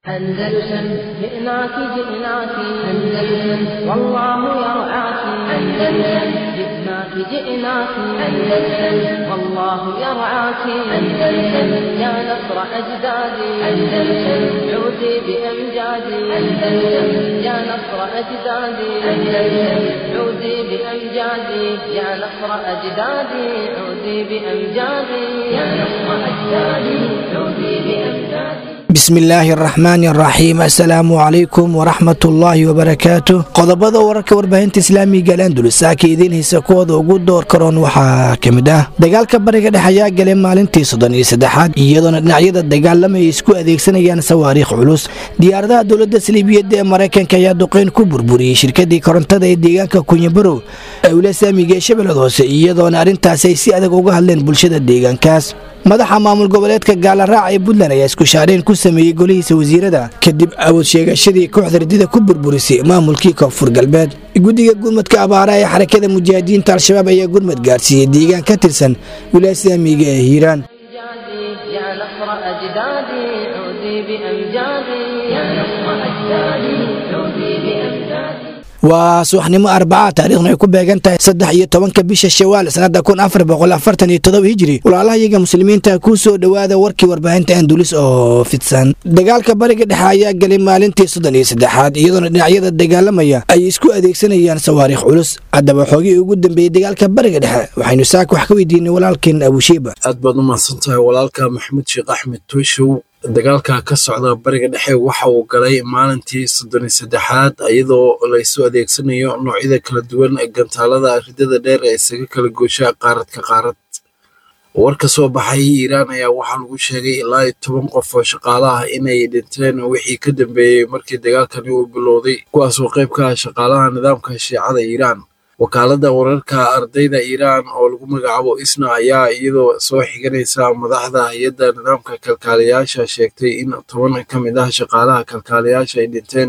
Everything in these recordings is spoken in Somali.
أندلسن جئناك جئناك أندلسن والله يرعاك أندلسن جئناك جئناك أندلسن والله يرعاك أندلسن يا نصر أجدادي أندلسن عودي بأمجادي أندلسن يا نصر أجدادي أندلسن عودي بأمجادي يا نصر أجدادي عودي بأمجادي يا نصر أجدادي عودي بأمجادي bismillaahi araxmaani araxiim assalaamu calaykum waraxmatullaahi wabarakaatu qodobada wararka warbaahinta islaamiga alandulusaaka idiin haysa kuwooda ugu door karoon waxaa ka mid ah dagaalka bariga dhex ayaa galay maalintii soddon iyo saddexaad iyadoona dhinacyada dagaalamaya isku adeegsanayaan sawaariikh culus diyaaradaha dowladda saliibiyadda ee maraykanka ayaa duqeyn ku burburiyey shirkadii korontada ee deegaanka kunyabarow awla saamiga ee shabeellada hoose iyadoona arrintaasi ay si adag uga hadleen bulshada deegaankaas madaxa maamul goboleedka gaalaraac ee puntland ayaa iskushaareen ku sameeyey golihiisa wasiirada kadib awood sheegashadii kooxda ridida ku burburisay maamulkii koonfur galbeed guddiga gurmadka abaara ee xarakada mujaahidiinta al-shabaab ayaa gurmad gaarsiiyey deegaan ka tirsan wilaaya islaamiga ee hiiraan يا نصر أجدادي عودي بأمجادي يا نصر أجدادي عودي بأمجادي waa subaxnimo arbaca taariikhna ay ku beegan tahay saddex iyo tobanka bisha shawaal sanada kun afar boqol afartan iyo todoba hijiri walaalahayaga muslimiinta kuu soo dhowaada warkii warbaahinta andulis oo fidsan dagaalka bariga dhexe ayaa galay maalintii soddon iyo saddexaad iyadoona dhinacyada dagaalamaya ay isku adeegsanayaan sawaariikh culus haddaba xoogii ugu dambeeyey dagaalka bariga dhexe waxaynu saaka wax ka weydiinay walaalkeen abushiiba aad baad u mahadsan tahay walaalka maxamed sheekh axmed tooshow dagaalka ka socda bariga dhexe waxa uu galay maalintii soddon iyo saddexaad iyadoo laysu adeegsanayo noocyada kala duwan gantaalada ridada dheer ee isaga kala goosha qaarad ka qaarad war ka soo baxay iiraan ayaa waxaa lagu sheegay ilaa iyo toban qof oo shaqaale ah inay dhinteen wixii ka dambeeyey markii dagaalkani uu bilowday kuwaasoo qayb ka ah shaqaalaha nidaamka shiicada iiraan wakaaladda wararka ardayda iiraan oo lagu magacaabo isna ayaa iyadoo soo xiganaysa madaxda hay-adda nidaamka kalkaaliyaasha sheegtay in toban ka mid ah shaqaalaha kalkaaliyaasha ay dhinteen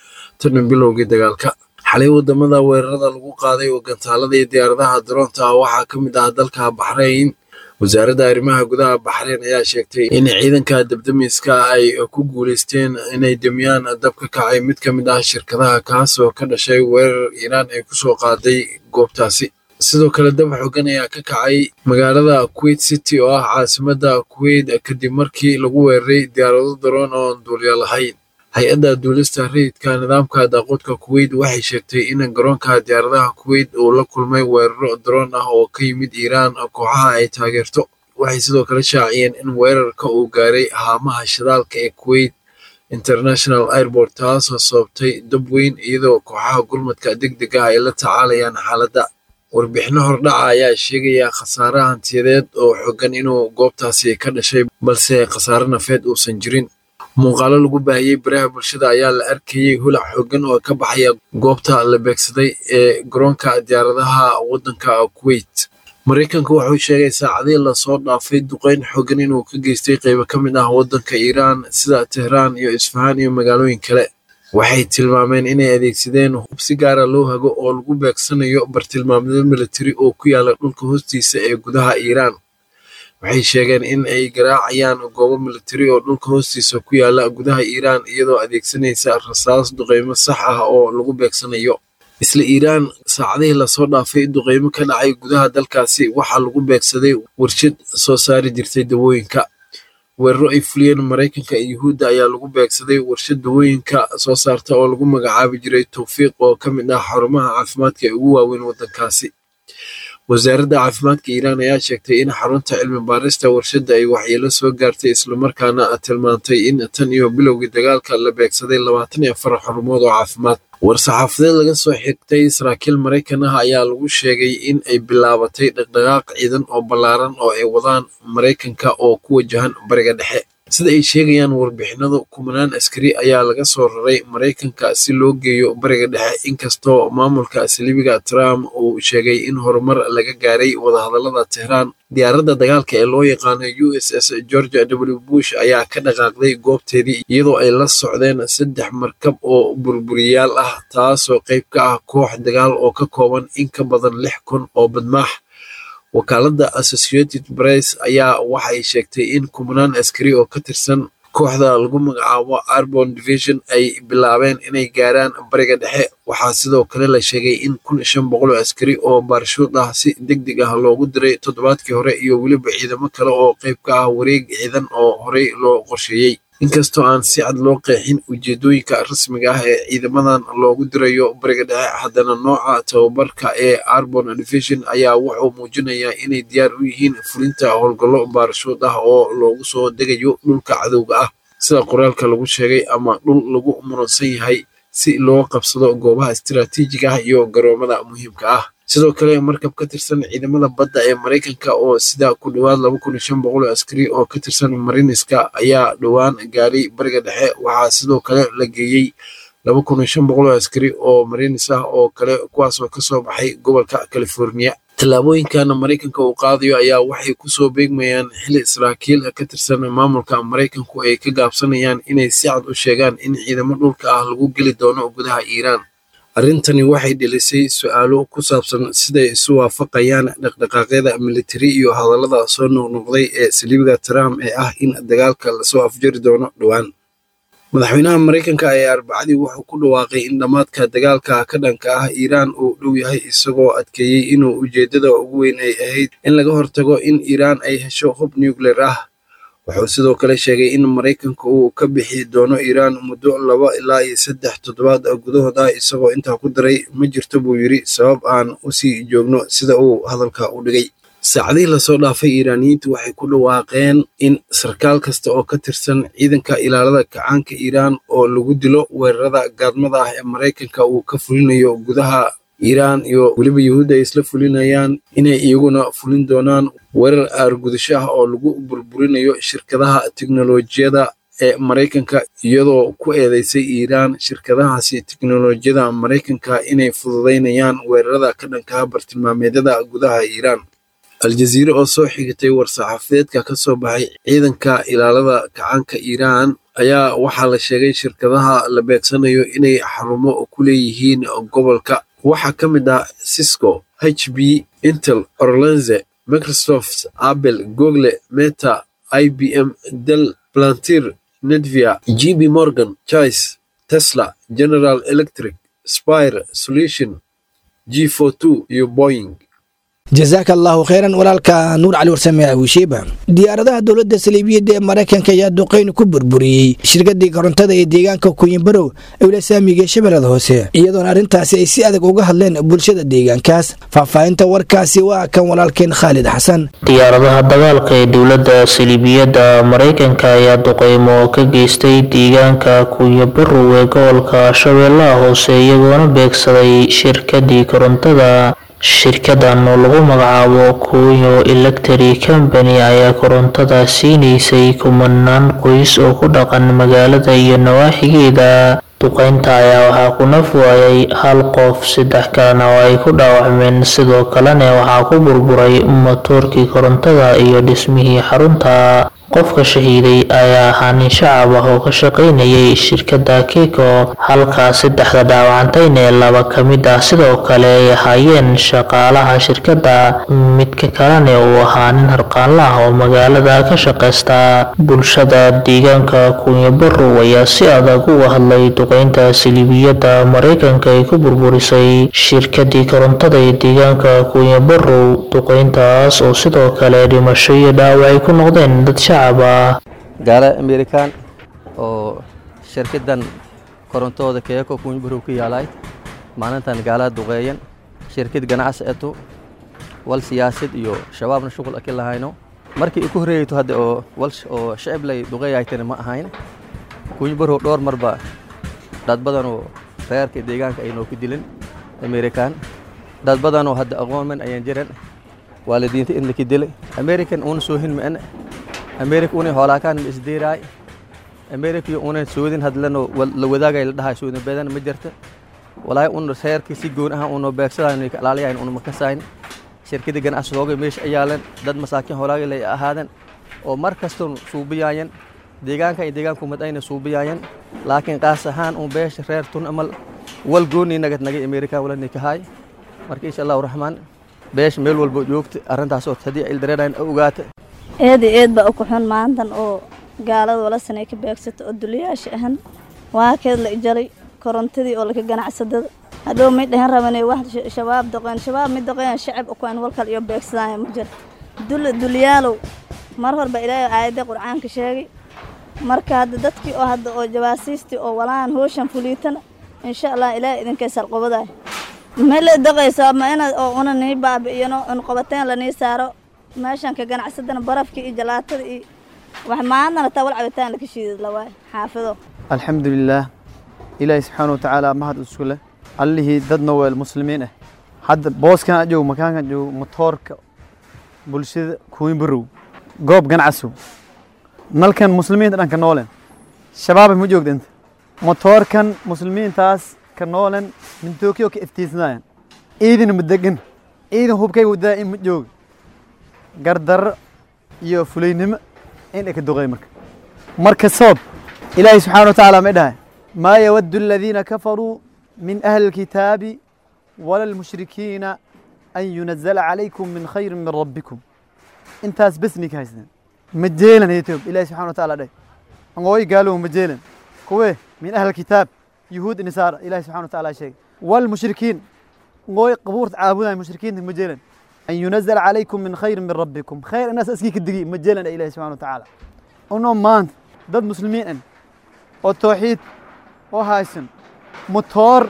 tan bilowgii dagaalka xalay wadamada weerarada lagu qaaday oo gantaalada iyo diyaaradaha daroonta ah waxaa ka mid ah dalka baxrayn wasaaradda arrimaha gudaha baxreyn ayaa sheegtay in ciidanka dabdamiska ay ku guuleysteen inay demiyaan dab ka kacay mid ka mid ah shirkadaha kaas oo ka dhashay weerar iiraan ay kusoo qaaday goobtaasi sidoo kale dab xogan ayaa ka kacay magaalada kuwait city oo ah caasimadda kuwait kadib markii lagu weeraray diyaarado daroon oon duulya lahayn hay-adda duulista rayidka nidaamka daaqoodka kuwait waxay sheegtay in garoonka diyaaradaha kuwait uu la kulmay weeraro daroon ah oo ka yimid iiraan kooxaha ay taageerto waxay sidoo kale shaaciyeen in weerarka uu gaaray haamaha shidaalka ee kuwait international airport taasoo sababtay dab weyn iyadoo kooxaha gurmadka deg deg ah ay la tacaalayaan xaaladda warbixino hordhaca ayaa sheegaya khasaare hantiyadeed oo xogan inuu goobtaasi ka dhashay balse khasaare nafeed uusan jirin muuqaalo lagu baahiyey baraha bulshada ayaa la arkayey hulac xooggan oo ka baxaya goobta la beegsaday ee garoonka diyaaradaha waddanka kuwait maraykanka wuxuu sheegay saacadii lasoo dhaafay duqeyn xooggan inuu ka geystay qaybo ka mid ah waddanka iiraan sida tehraan iyo isfahaan iyo magaalooyin kale waxay tilmaameen inay adeegsadeen hub si gaara loo hago oo lagu beegsanayo bartilmaamyo militari oo ku yaala dhulka hoostiisa ee gudaha iiraan waxay sheegeen in ay garaacayaan goobo militari oo dhulka hoostiisa ku yaala gudaha iiraan iyadoo adeegsanaysa rasaas duqeymo sax ah oo lagu beegsanayo isla iiraan saacadihii lasoo dhaafay duqeymo ka dhacay gudaha dalkaasi waxaa lagu beegsaday warshad soo saari jirtay dawooyinka weeraro ay fuliyeen maraykanka iyo yuhuudda ayaa lagu beegsaday warshad dawooyinka soo saarta oo lagu magacaabi jiray towfiiq oo ka mid ah xarumaha caafimaadka ee ugu waaweyn waddankaasi wasaaradda caafimaadka iiraan ayaa sheegtay in xarunta cilmi baarista warshadda ay waxyeelo soo gaartay islamarkaana tilmaantay in tan iyo bilowgii dagaalka la beegsaday labaatan iyo afar xarumood oo caafimaad war-saxaafadeed laga soo xigtay saraakiil maraykan ah ayaa lagu sheegay in ay bilaabatay dhaqdhaqaaq ciidan oo ballaaran oo ay wadaan maraykanka oo ku wajahan bariga dhexe sida ay sheegayaan warbixinadu kumanaan askari ayaa laga soo raray maraykanka si loo geeyo bariga dhexe inkastoo maamulka saliibiga trump uu sheegay in horumar laga gaaray wadahadalada tehraan diyaaradda dagaalka ee loo yaqaano u s s georgia w bush ayaa ka dhaqaaqday goobteedii iyadoo ay la socdeen saddex markab oo burburiyaal ah taasoo qayb ka ah koox dagaal oo ka kooban in ka badan lix kun oo badmaax wakaaladda associated press ayaa waxay sheegtay in kumanaan askari oo ka tirsan kooxda lagu magacaabo arbon division ay bilaabeen inay gaaraan bariga dhexe waxaa sidoo kale la sheegay in kun shan boqol oo askari oo baarshuud ah si deg deg ah loogu diray toddobaadkii hore iyo weliba ciidamo kale oo qayb ka ah wareeg ciidan oo horey loo qorsheeyey inkastoo aan si cad loo qeexin ujeedooyinka rasmiga ah ee ciidamadan loogu dirayo bariga dhexe haddana nooca tababarka ee arbon division ayaa wuxuu muujinayaa inay diyaar u yihiin fulinta howlgallo baarashuud ah oo loogu soo degayo dhulka cadowga ah sida qoraalka lagu sheegay ama dhul lagu muransan yahay si loo qabsado goobaha istiraatiijiga ah iyo garoomada muhiimka ah sidoo kale markab ka tirsan ciidamada badda ee maraykanka oo sida ku dhowaad laba kun iyo shan boqol oo askari oo ka tirsan mariniska ayaa dhowaan gaaray bariga dhexe waxaa sidoo kale la geeyey laba kun iyo shan boqol oo askari oo marinis ah oo kale kuwaasoo kasoo baxay gobolka california tallaabooyinkan maraykanka uu qaadayo ayaa waxay kusoo beegmayaan xili saraakiil ka tirsan maamulka maraykanku ay ka gaabsanayaan inay si cad u sheegaan in ciidamo dhulka ah lagu geli doono gudaha iiraan arrintani waxay dhelisay su-aalo ku saabsan siday isu waafaqayaan dhaqdhaqaaqyada militari iyo hadallada soo noqnoqday ee saliibiga trump ee ah in dagaalka lasoo afjari doono dhowaan madaxweynaha maraykanka ayaa arbacadii wuxuu ku dhawaaqay in dhammaadka dagaalka ka dhanka ah iiraan uu dhow yahay isagoo adkeeyey inuu ujeeddada ugu weyn ay ahayd in laga hortago in iiraan ay hesho hub nuclear ah wuxuu sidoo kale sheegay in maraykanka uu ka bixi doono iiraan muddo laba ilaa iyo saddex toddobaad gudahood ah isagoo intaa ku daray ma jirto buu yidhi sabab aan u sii joogno sida uu hadalka u dhigay saacadihii lasoo dhaafay iiraaniyiintu waxay ku dhawaaqeen in sarkaal kasta oo ka tirsan ciidanka ilaalada kacaanka iiraan oo lagu dilo weerarada gaadmada ah ee maraykanka uu ka fulinayo gudaha iiraan iyo weliba yuhuudda ay isla fulinayaan inay iyaguna fulin doonaan weerar aargudasho ah oo lagu burburinayo shirkadaha teknolojiyada ee maraykanka iyadoo ku eedeysay iiraan shirkadahaasi teknolojiyada maraykanka inay fududaynayaan weerarada ka dhankaha bartilmaameedyada gudaha iiraan aljaziire oo soo xigatay war-saxaafadeedka ka soo baxay ciidanka ilaalada kacaanka iiraan ayaa waxaa la sheegay shirkadaha la beegsanayo inay xarumo ku leeyihiin gobolka waxaa ka mid ah cisco h b intel orlenze microsoft apple google meta i b m del plantir nedvia g b morgan chice tesla general electric spire solution g for two iyo boying jasaaka allaahu kheyran walaalka nuur cali warsame wishiiba diyaaradaha dowladda saliibiyadda ee maraykanka ayaa duqeyn ku burburiyey shirkadii korontada ee deegaanka kunyabarow ewla saamiga shabeellada hoose iyadoona arrintaasi ay si adag uga hadleen bulshada deegaankaas faahfaahinta warkaasi waa kan walaalkeen khaalid xasan diyaaradaha dagaalka ee dowladda saliibiyadda maraykanka ayaa duqeymo ka geystay deegaanka kunyabarow ee gobolka shabeellaha hoose iyagoona beegsaday shirkadii korontada shirkadan oo lagu magacaabo kuyo electri company ayaa korontada siinaysay kumanaan qoys oo ku dhaqan magaalada iyo nawaaxigeeda duqeynta ayaa waxaa ku naf waayay hal qof saddex kalena oo ay ku dhaawacmeen sidoo kalena waxaa ku burburay matoorkii korontada iyo dhismihii xarunta qofka shahiiday ayaa ahaa nin shacab ah oo ka shaqaynayay shirkadda keko halkaa saddexda dhaawacantayna laba ka mid ah sidoo kale ay ahaayeen shaqaalaha shirkadda midka kalena uu ahaa nin harqaanla ah oo magaalada ka shaqaysta bulshada deegaanka kunyabarow ayaa si adag uga hadlay duqeynta saliibiyadda maraykanka ay ku burburisay shirkadii korontada ee deegaanka kunyabarow duqeyntaas oo sidoo kale dhimasho iyo dhaawac ay ku noqdeen dad shacab gaala amerikan oo shirkadan korontooda keeko kunyabarow ku yaalay maalintan gaalada duqeeyan shirkad ganacsi eto wal siyaasad iyo shabaabna shuqul aki lahayno markii iku horreeyayto hadda oo wal oo shacib lay duqeeyaytana ma ahayn kunyabarow dhowr marba dad badanoo reerka deegaanka ay noo ku dilin amerikan dad badanoo hadda aqoonman ayaan jiran waalidiinta in laki dilay american una soohin ma'ana america una hoolaakaan ma isdeeraay america iyo una soodin hadlano la wadaagay la dhahay soodin badan ma jirta walaahi un reerka si goon ah uno beegsadayn ka ilaaliyayn una makasayn shirkada ganacsi hooga meesha ayaalan dad masaakiin hoolaaga lay ahaadan oo mar kastoo suubiyaayan deegaanka iyo deegaanku mad ayna suubiyaayan laakiin qaas ahaan un beesha reer tun amal wal gooni nagad nagay america wala nikahay marka insha allahu raxmaan beesha meel walba joogta arrintaasoo haddii ildareerayn ogaata eed iyo eed baa u ku xun maantan oo gaalada walasanay ka beegsato oo duliyaasha ahan waa keed la ijaray korontadii oo laka ganacsadada hadhow may dhahan rabanay wax shabaab doqeen shabaab mid doqeen shacab ukuan walkal iyo beegsadaya ma jiro dul dulyaalow mar horba ilaahay aayadda qur'aanka sheegay marka hadda dadkii oo hadda oo jawaasiistii oo walaan hooshan fuliitana insha allah ilaahay idinkay salqobaday ma la daqayso ma inaad oo una nii baabi'iyano un qobateen lanii saaro meeshan ka ganacsadana barafkii iyo jalaatada iyo wax maadana taa wal cabitaan laka shiidad la waayo xaafido alxamdulilaah ilaahay subxaana watacaala mahad isku leh allihii dad noweel muslimiin ah hadda booskan ajoog makaankan joog motoorka bulshada kuwin barow goob ganacsow nalkan muslimiinta dhanka noolen shabaabay ma joogda inta motoorkan muslimiintaas ka noolen min tokyo ka iftiisnayan ciidina ma degan ciidan hubkayga wadaa in ma jooga gardarro iyo fulaynimo in ay ka doqay marka marka soob ilaahay subxaana watacaala may dhahay maa yawaddu aladiina kafaruu min ahli alkitaabi wala almushrikiina an yunazala calaykum min khayrin min rabbikum intaas bes ninka haysteen ma jeelan etoob ilahi subxana wataala dhahay angooy gaalow ma jeelan kuwe min ahli alkitaab yuhuud nisaara ilahi subxana wataala sheegay walmushrikiin angooy qabuurta caabudaay mushrikiinta ma jeelan an yunazala calaykum min khayrin min rabbikum khayr inaas askii ka digi ma jeelan ilahi subxana watacaala unoo maanta dad muslimiin an oo tawxiid oo haysan motoor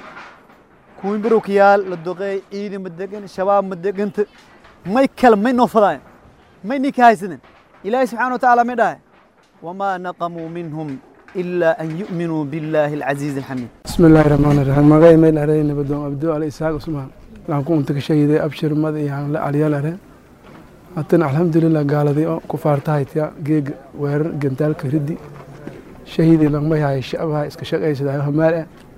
kuwin barowkayaal la doqeey ciidan ma degan shabaab ma deganta may kale may noo fadaayan may ninka haysanin ilaahay subxana watacaala may dhahay wamaa naqamuu minhum ilaa an yu'minuu billaahi alcasiizi alxamiid بسم الله الرحمن الرحيم مغاي ميل أرين نبدون أبدو على إسحاق عثمان لان كنت كشيء أبشر مد يعني لا عليا لرين أتنا الحمد لله قال ذي كفار تايتيا جيج وير جنتال كردي شهيدي لما هاي الشعب هاي اسك شقي سدا همال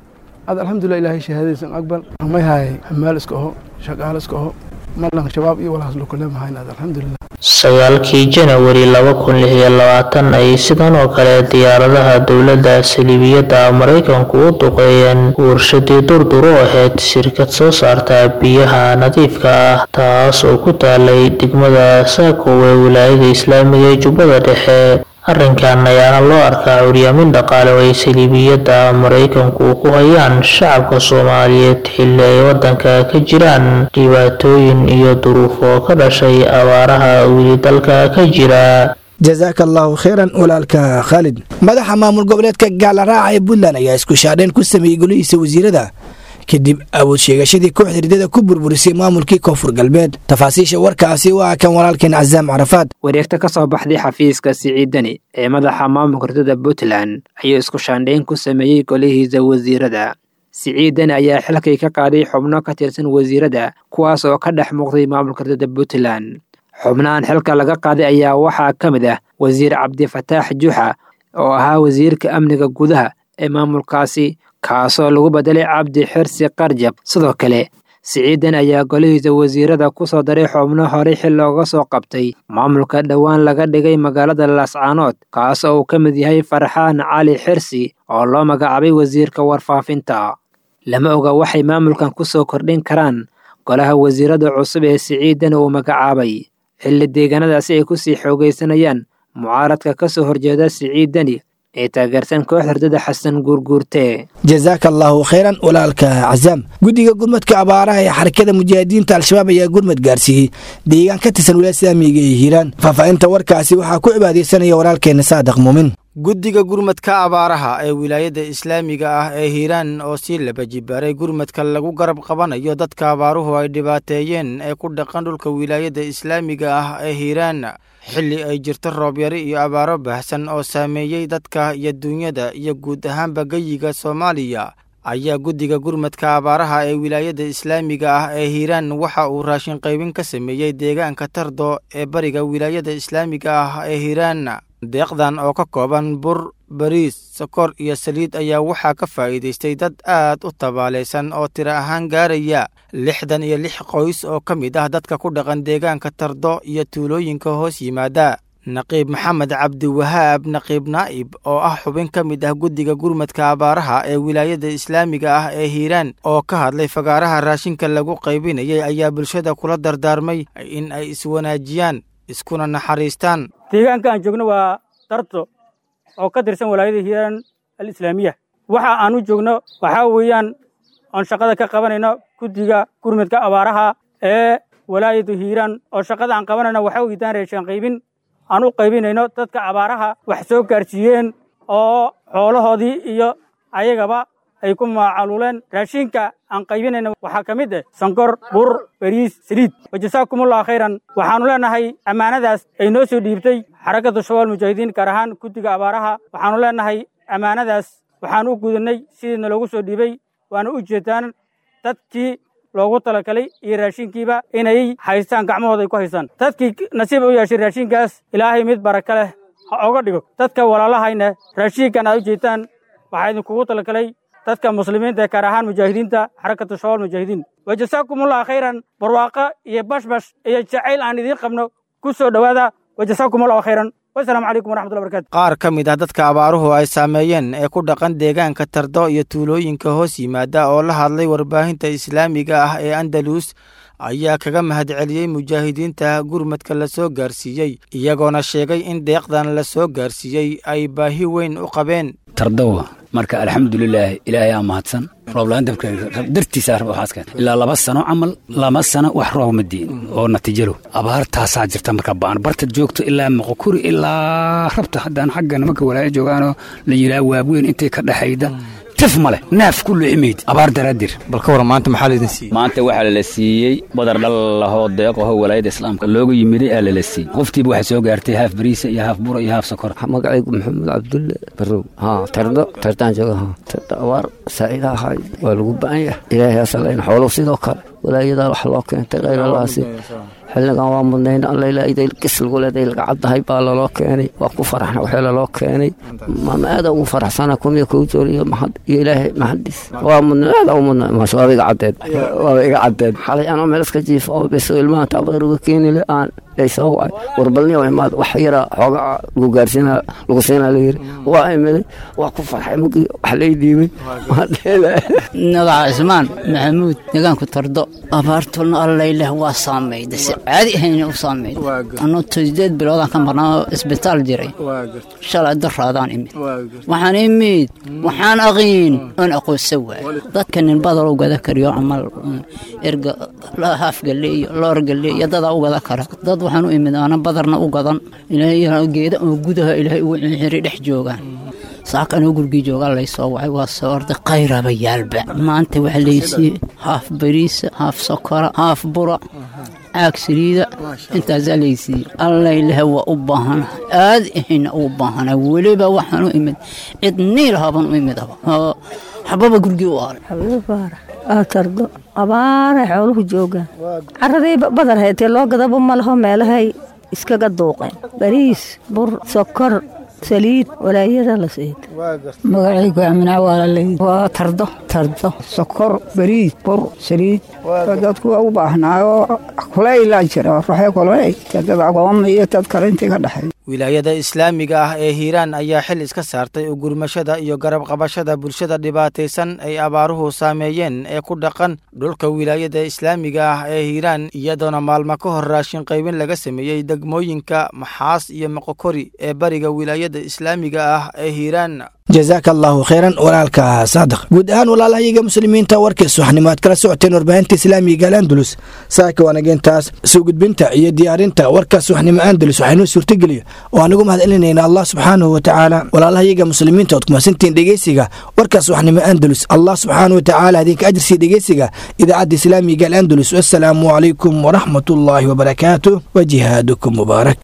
هذا الحمد لله إلهي شهادة سن أقبل ما هاي همال اسكه شقال اسكه مالنا شباب إيه ولا حصلوا كلهم هاي هذا الحمد لله sagaalkii janawari laba kun lix iyo labaatan ay sidan oo kale diyaaradaha dowladda saliibiyadda maraykanku u duqeeyeen warshadii durdur u ahayd shirkad soo saarta biyaha nadiifka ah taas oo ku taalay degmada saakow ee wilaayada islaamiga ee jubbada dhexe arrinkan ayaana loo arkaa curyaamin dhaqaale oo ay saliibiyadda maraykanku ku hayaan shacabka soomaaliyeed xilli ay waddanka ka jiraan dhibaatooyin iyo duruufo ka dhashay abaaraha weli dalka ka jira jazaaka allahu khayran walaalka khaalid madaxa maamul goboleedka gaalaraaca ee puntland ayaa isku shaadheen ku sameeyey golihiisa wasiirada kadib awood sheegashadii kooxda hirdada ku burburisay maamulkii koonfur galbeed tafaasiisha warkaasi waa kan walaalkeen casaam carafaad wareegta ka soo baxday xafiiska siciidani ee madaxa maamulka hirdada puntland ayuu isku shaandhayn ku sameeyey golihiisa wasiirada siciidani ayaa xilkay ka qaaday xubno ka tirsan wasiirada kuwaas oo ka dhex muuqday maamulka hirdada puntland xubnahan xilka laga qaaday ayaa waxaa ka mid ah wasiir cabdifataax juxa oo ahaa wasiirka amniga gudaha ee maamulkaasi kaasoo lagu bedelay cabdi xirsi qarjab sidoo kale siciidan ayaa golihiisa wasiirada ku soo daray xubno horey xil looga soo qabtay maamulka dhowaan laga dhigay magaalada laascaanood kaas oo uu ka mid yahay farxaan cali xirsi oo loo magacaabay wasiirka warfaafinta lama oga waxay maamulkan ku soo kordhin karaan golaha wasiirada cusub ee siciidan uu magacaabay xilli deegaanadaasi ay ku sii xoogaysanayaan mucaaradka ka soo horjeeda siciidani ee taageersan koox hurdada xasan guurguurte jazaaka allahu khayran walaalka casaam guddiga gurmadka abaaraha ee xarakada mujaahidiinta al-shabaab ayaa gurmad gaarsiiyey deegaan ka tirsan wilaaya islaamiga ee hiiraan faahfaahinta warkaasi waxaa ku cibaadaysanaya walaalkeena saadiq muumin guddiga gurmadka abaaraha ee wilaayadda islaamiga ah ee hiiraan oo sii laba jibaaray gurmadka lagu garab qabanayo dadka abaaruhu ay dhibaateeyeen ee ku dhaqan dhulka wilaayadda islaamiga ah ee hiiraan xilli ay jirto roobyari iyo abaaro baahsan oo saameeyey dadka iyo duunyada iyo guud ahaanba geyiga soomaaliya ayaa guddiga gurmadka abaaraha ee wilaayadda islaamiga ah ee hiiraan waxa uu raashin qaybin ka sameeyey deegaanka tardo ee bariga wilaayadda islaamiga ah ee hiiraan deeqdan oo ka kooban bur bariis sokor iyo saliid ayaa waxaa ka faa'iidaystay dad aad u tabaalaysan oo tiro ahaan gaaraya lixdan iyo lix qoys oo ka mid ah dadka ku dhaqan deegaanka tardo iyo tuulooyinka hoos yimaada naqiib maxamed cabdiwahaab naqiib naa'ib oo ah xubin ka mid ah guddiga gurmadka abaaraha ee wilaayadda islaamiga ah ee hiiraan oo ka hadlay fagaaraha raashinka lagu qaybinayay ayaa bulshada kula dardaarmay in ay iswanaajiyaan iskuna naxariistaan deegaanka aan joogno waa darto oo ka tirsan walaayada hiiraan alislaamiya waxa aan u joogno waxaa weeyaan oon shaqada ka qabanayno guddiga gurmudka abaaraha ee walaayadu hiiraan oo shaqada aan qabanayno waxa weydaan reeshaan qaybin aan u qaybinayno dadka abaaraha wax soo gaarsiiyeen oo xoolahoodii iyo ayagaba ay ku maacaluuleen raashinka aan qaybinayna waxaa ka mid ah sonkor bur beriis saliid wajasaakumullahu khayran waxaannu leenahay ammaanadaas ay noo soo dhiibtay xarakatu shabaal mujaahidiin gaar ahaan guddiga abaaraha waxaannu leenahay ammaanadaas waxaan u gudannay sidiina loogu soo dhiibay waana u jeedaan dadkii loogu talagalay iyo raashinkiiba inay haystaan gacmahooda ay ku haystaan dadkii nasiib u yeeshay raashinkaas ilaahay mid baraka leh ha oga dhigo dadka walaalahayna raashinkan aad u jeedtaan waxaa idinkugu talagalay dadka muslimiinta ee gaar ahaan mujaahidiinta xarakatu shabaal mujaahidiin wajasaakumullahu khayran barwaaqo iyo bashbash iyo jacayl aan idiin qabno ku soo dhowaada wajasaakumullahu khayran wasalaamu calaykum waraxmatullahi barakatu qaar ka mid ah dadka abaaruhu ay saameeyeen ee ku dhaqan deegaanka tardo iyo tuulooyinka hoos yimaada oo la hadlay warbaahinta islaamiga ah ee andalus ayaa kaga mahadceliyey mujaahidiinta gurmadka la soo gaarsiiyey iyagoona sheegay in deeqdan la soo gaarsiiyey ay baahi weyn u qabeen tardowa marka alxamdulilaah ilaahay aa mahadsan rooblaan dabka dartiisa waxaas keen ilaa laba sano camal laba sano wax roob ma diin oo natiijalo abaartaasaa jirta marka baan barta joogto ilaa moqokuri ilaa rabta haddaan xaggan marka walaayo joogaanoo la yidhaha waabweyn intay ka dhexayda tif ma leh naaf ku luximayd abaar daraadir bal ka waran maanta maxaa laydin siiyey maanta waxaa lala siiyey badar dhal lahoo deeqaho walaayada islaamka loogu yimiday aa lala siiyey qoftiiba waxaa soo gaartay haaf bariisa iyo haaf bura iyo haaf sokor magacaygu maxamed cabdulle barow haa tardo tardaan jooga haa tardo abaar saa'ida ahay waa lagu ba'an yahay ilaahay asalayn xooluhu sidoo kale walaayadaa wax loo keentay khayr allaasi xilligan waa mudnayn allailaaidayl-gis lagu leeday laga caddahay baa laloo keenay waa ku faraxna waxee laloo keenay maama aada ugu faraxsana kumiya kuu joor iyo maxad iyo ilaahay maxadiis waa mudna aada u mudna maasha waaba iga caddeed waaba iga caddeed xalay anoo meel iska jiifa oo beso ilmaha tababar uga keeni le aan soo wacay warbalniyo imaad wax yara xoogaa lagu gaarsiina lagu siinaa layiri waa imiday waa ku farxay mugii wax lay dhiibay magaca cismaan maxamuud deegaanku tardo abaartulna allayleh waa saamayda si caadi ahayna u saameyd anuu sideed biloodaan ka marnaa isbitaal jiray shalay daraadaan imid waxaan imid waxaan aqiin oon aqoonsa waay dadka nin badaloo gada kariyo camal erga haaf galeeyo loor galeeyo dadaa u gada kara dad waxaan u imid aana badarna u gadan ilaahay geeda oo gudaha ilaahay ugu xiri dhex joogaan saakanoo gurgii joogaa laysoo wacay waa soo orday qayraba yaalba maanta waxaa laysiiyey haaf bariisa haaf sokora haaf bura caag saliida intaasaa laysiiyey allaylehe waa u baahana aad ahayna uu baahana weliba waxaan u imid cid niilhaban u imidaba oo xababa gurgii u aalay tardo abaaray xooluhu joogaan caraday badar haytee loo gadaba ma laho meelahay iskaga duuqeen bariis bur sokor saliid walaayada la siid magacaygu amina waalalay waa tardo tardo sokor bariis bur saliid dadku waa u baahnaayo kulaylaa jira ruuxee kulay dad agooma iyo dad kale intii ka dhexay wilaayada islaamiga ah ee hiiraan ayaa xil iska saartay ugurmashada iyo garab qabashada bulshada dhibaataysan ay abaaruhu saameeyeen ee ku dhaqan dhulka wilaayada islaamiga ah ee hiiraan iyadoona maalmo ka hor raashin qaybin laga sameeyey degmooyinka maxaas iyo moqokori ee bariga wilaayada islaamiga ah ee hiiraan jazaaka allaahu khayran walaalka saadiq guud ahaan walaalahayaga muslimiinta warkiis waxnimo aad kala socoteen warbaahinta islaamiga al'andalus saaka wanageentaas soo gudbinta iyo diyaarinta warkaas waxnimo andalus waxaynoo suurtageliya oo aanigu mahad celinayna allah subxaanahu wa tacaala walaalahayaga muslimiinta ood kumasantiin dhegeysiga warkaas waxnimo andalus allah subxaanahu wa tacaala idinka ajirsiya dhegeysiga idaacadda islaamiga al'andalus wassalaamu calaykum waraxmatullaahi wabarakaatuh wa jihaadukum mubaarak